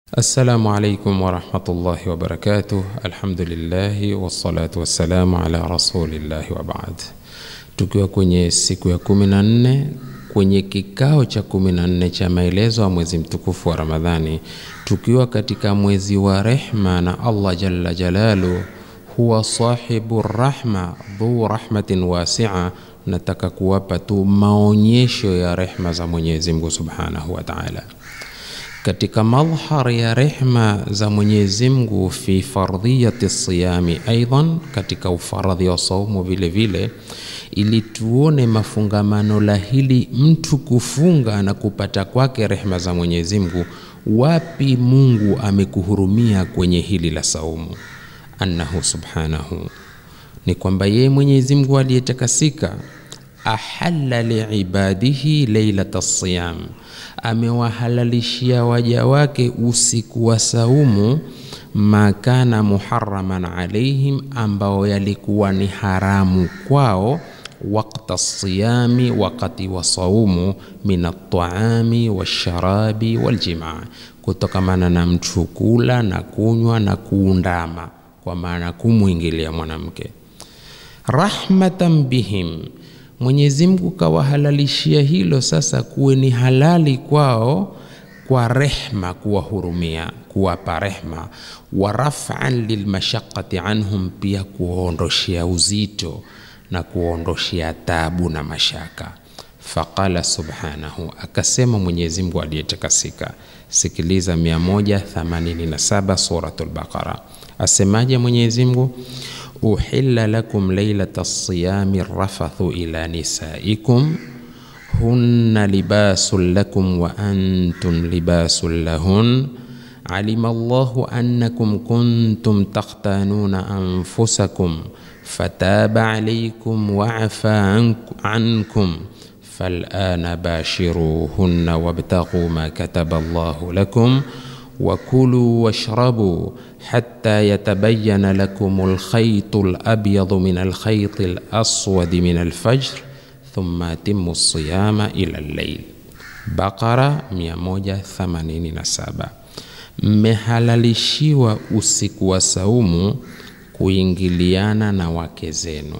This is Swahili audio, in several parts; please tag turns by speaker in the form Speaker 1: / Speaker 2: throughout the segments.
Speaker 1: Assalamu alaikum warahmatullahi wabarakatuh. Alhamdulillahi wassalatu wassalamu ala rasulillahi wa baad. Tukiwa kwenye siku ya kumi na nne kwenye kikao cha kumi na nne cha maelezo ya mwezi mtukufu wa Ramadhani, tukiwa katika mwezi wa rehma na Allah jalla jalalu huwa sahibu rahma dhu rahmatin wasia. Nataka kuwapa tu maonyesho ya rehma za Mwenyezi Mungu subhanahu wa taala katika madhhar ya rehma za Mwenyezi Mungu fi fardhiyati siyami, aidan katika ufaradhi wa saumu vile vile, ili tuone mafungamano la hili mtu kufunga na kupata kwake rehma za Mwenyezi Mungu. Wapi Mungu amekuhurumia kwenye hili la saumu? Annahu subhanahu, ni kwamba yeye Mwenyezi Mungu aliyetakasika ahalla liibadihi lailata siyam, amewahalalishia waja wake usiku wa saumu, makana muharaman alaihim, ambao yalikuwa ni haramu kwao, wakta siyami, wakati wa saumu, min ataami washarabi waljimaa, kutokamana na mtu kula na kunywa na kuundama, kwa maana kumwingilia mwanamke. Rahmatan bihim Mwenyezi Mungu kawahalalishia hilo sasa kuwe ni halali kwao kwa rehma, kuwahurumia, kuwapa rehma. Wa raf'an lilmashaqati anhum, pia kuwaondoshea uzito na kuwaondoshea tabu na mashaka. Faqala subhanahu, akasema Mwenyezi Mungu aliyetakasika. Sikiliza 187 Suratul Baqara, asemaje Mwenyezi Mungu? Uhilla lakum lailata siyami rafathu ila nisaikum hunna libasun lakum wa antum libasun lahun alima Allahu annakum kuntum takhtanuna anfusakum fataba alaykum wa afa ankum falana bashiruhunna wabtaghu ma kataba Allahu lakum wakulu washrabu hatta yatabayana lakum alkhaytu alabyadu min alkhayti alaswadi min alfajr thumma atimmu siyama ila al-layl. Baqara 187. Mmehalalishiwa usiku wa saumu kuingiliana na wake zenu,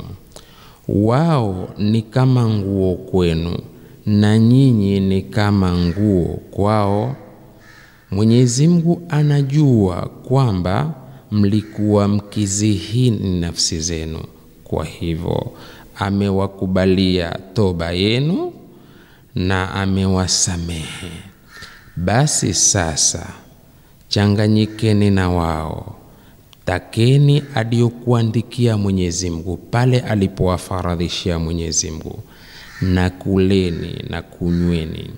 Speaker 1: wao ni kama nguo kwenu na nyinyi ni kama nguo kwao. Mwenyezi Mungu anajua kwamba mlikuwa mkizihini nafsi zenu, kwa hivyo amewakubalia toba yenu na amewasamehe. Basi sasa changanyikeni na wao, takeni aliyokuandikia Mwenyezi Mungu pale alipowafaradhishia Mwenyezi Mungu, na kuleni na kunyweni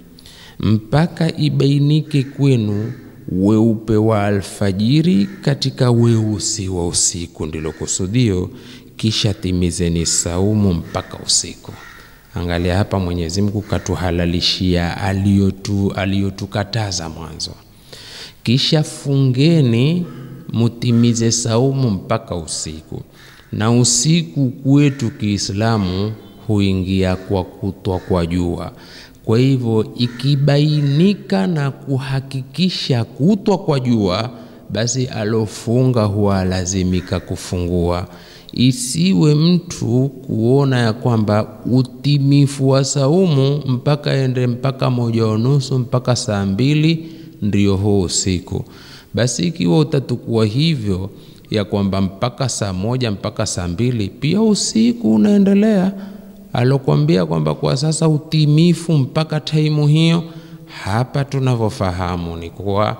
Speaker 1: mpaka ibainike kwenu weupe wa alfajiri katika weusi wa usiku, ndilo kusudio. Kisha timizeni saumu mpaka usiku. Angalia hapa, Mwenyezi Mungu katuhalalishia aliyotu aliyotukataza mwanzo, kisha fungeni mutimize saumu mpaka usiku. Na usiku kwetu Kiislamu huingia kwa kutwa kwa jua kwa hivyo ikibainika na kuhakikisha kutwa kwa jua, basi alofunga huwa lazimika kufungua. Isiwe mtu kuona ya kwamba utimifu wa saumu mpaka ende mpaka moja unusu mpaka saa mbili ndio huo usiku. Basi ikiwa utatukua hivyo ya kwamba mpaka saa moja mpaka saa mbili pia usiku unaendelea alokuambia kwamba kwa sasa utimifu mpaka taimu hiyo. Hapa tunavyofahamu ni kuwa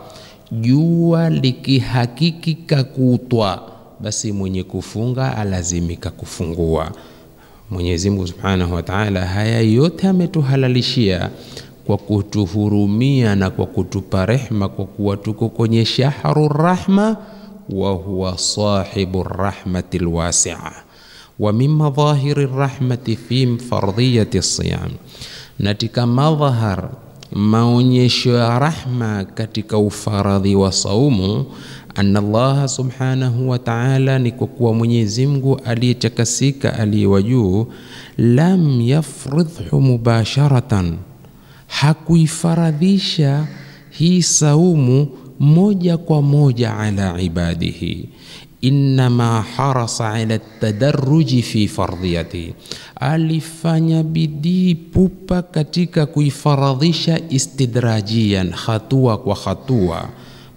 Speaker 1: jua likihakikika kutwa, basi mwenye kufunga alazimika kufungua. Mwenyezi Mungu Subhanahu wa Ta'ala, haya yote ametuhalalishia kwa kutuhurumia na kwa kutupa rehma, kwa kuwa tuko kwenye shahru rahma, wa huwa sahibu rahmati lwasia wa min madhahiri rahmati fi fardhiyati siyam, natika madhahar maonyesho ya rahma katika ufaradhi wa saumu. Anna Allaha subhanahu wa ta'ala, ni kwa kuwa Mwenyezi Mungu aliyetakasika aliyewa juu, lam yafridhu mubasharatan, hakuifaradhisha hii saumu moja kwa moja ala ibadihi innama harasa ala tadaruji fi fardhiyati, alifanya bidii pupa katika kuifaradhisha istidrajian, hatua kwa hatua,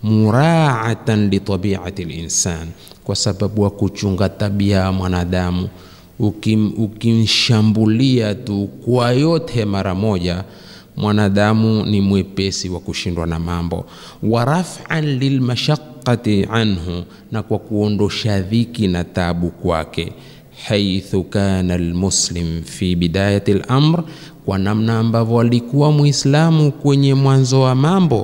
Speaker 1: muraatan litabiati linsan, kwa sababu wa kuchunga tabia ya mwanadamu. Ukim, ukimshambulia tu kwa yote mara moja mwanadamu ni mwepesi wa kushindwa na mambo. wa raf'an lilmashaqqati anhu, na kwa kuondosha dhiki na tabu kwake. haithu kana almuslim fi bidayati al-amr, kwa namna ambavyo alikuwa Muislamu kwenye mwanzo wa mambo,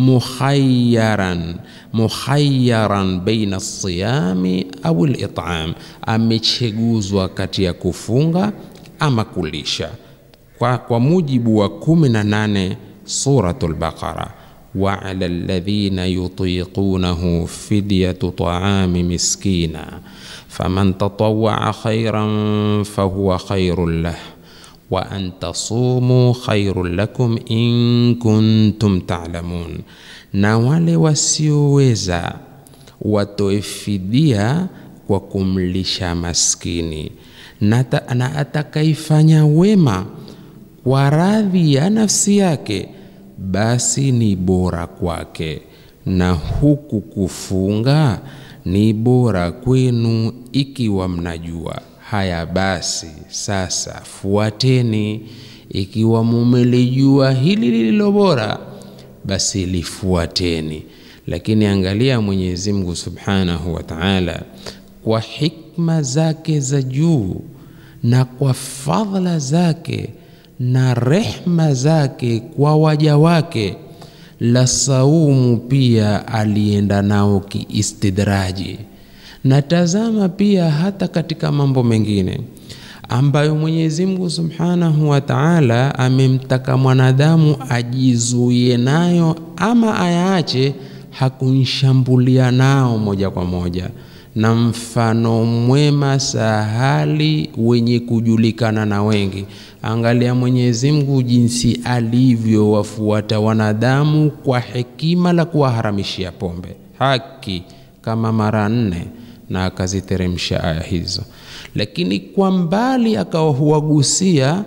Speaker 1: mukhayyaran mukhayyaran baina siyami au al-it'am, amecheguzwa kati ya kufunga ama kulisha kwa, kwa mujibu wa 18 Suratul Baqara, wa ala alladhina yutiqunahu fidyatu ta'ami miskina faman tatawwa'a khayran fahuwa khayrun lah wa an tasumu khayrun lakum in kuntum ta'lamun, na wale wasioweza watoe fidia kwa kumlisha maskini na, na atakaifanya wema kwa radhi ya nafsi yake, basi ni bora kwake, na huku kufunga ni bora kwenu ikiwa mnajua. Haya basi, sasa fuateni. Ikiwa mumelijua hili lililo bora, basi lifuateni. Lakini angalia Mwenyezi Mungu Subhanahu wa Ta'ala, kwa hikma zake za juu na kwa fadhila zake na rehma zake kwa waja wake, la saumu pia alienda nao kiistidraji. Na tazama pia hata katika mambo mengine ambayo Mwenyezi Mungu Subhanahu wa Ta'ala amemtaka mwanadamu ajizuie nayo ama ayaache, hakunshambulia nao moja kwa moja na mfano mwema sahali wenye kujulikana na wengi. Angalia Mwenyezi Mungu jinsi alivyowafuata wanadamu kwa hekima la kuwaharamishia pombe haki kama mara nne, na akaziteremsha aya hizo, lakini kwa mbali akawa huwagusia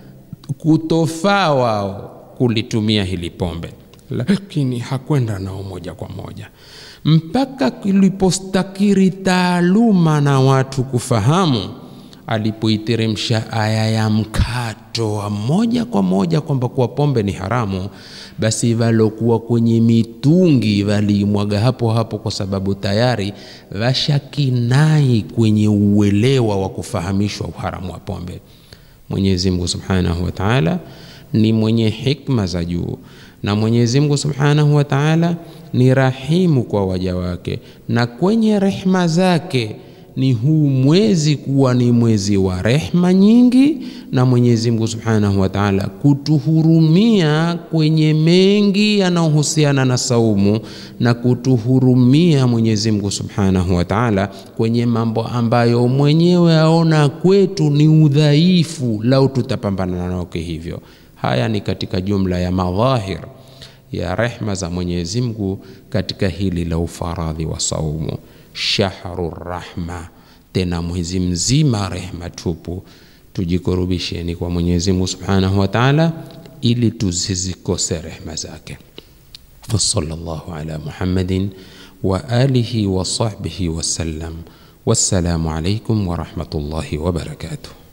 Speaker 1: kutofaa wao kulitumia hili pombe, lakini hakwenda nao moja kwa moja mpaka kilipostakiri taaluma na watu kufahamu, alipoiteremsha aya ya mkato wa moja kwa moja kwamba kuwa pombe ni haramu, basi valokuwa kwenye mitungi valiimwaga hapo hapo, kwa sababu tayari vashakinai kwenye uelewa wa kufahamishwa uharamu wa pombe. Mwenyezi Mungu Subhanahu wa Ta'ala ni mwenye hikma za juu na Mwenyezi Mungu Subhanahu wa Ta'ala ni rahimu kwa waja wake, na kwenye rehma zake ni huu mwezi kuwa ni mwezi wa rehma nyingi, na Mwenyezi Mungu Subhanahu wa Ta'ala kutuhurumia kwenye mengi yanayohusiana na saumu na kutuhurumia Mwenyezi Mungu Subhanahu wa Ta'ala kwenye mambo ambayo mwenyewe aona kwetu ni udhaifu, lau tutapambana nao hivyo. Haya ni katika jumla ya madhahir ya rehma za Mwenyezi Mungu katika hili la ufaradhi wa saumu, shahru rahma, tena mwezi mzima rehma tupu. Tujikurubisheni kwa Mwenyezi Mungu Subhanahu wa Ta'ala ili tuzizikose rehma zake. wa sallallahu ala Muhammadin wa alihi wa sahbihi wasallam. Wassalamu alaikum wa rahmatullahi wa barakatuh.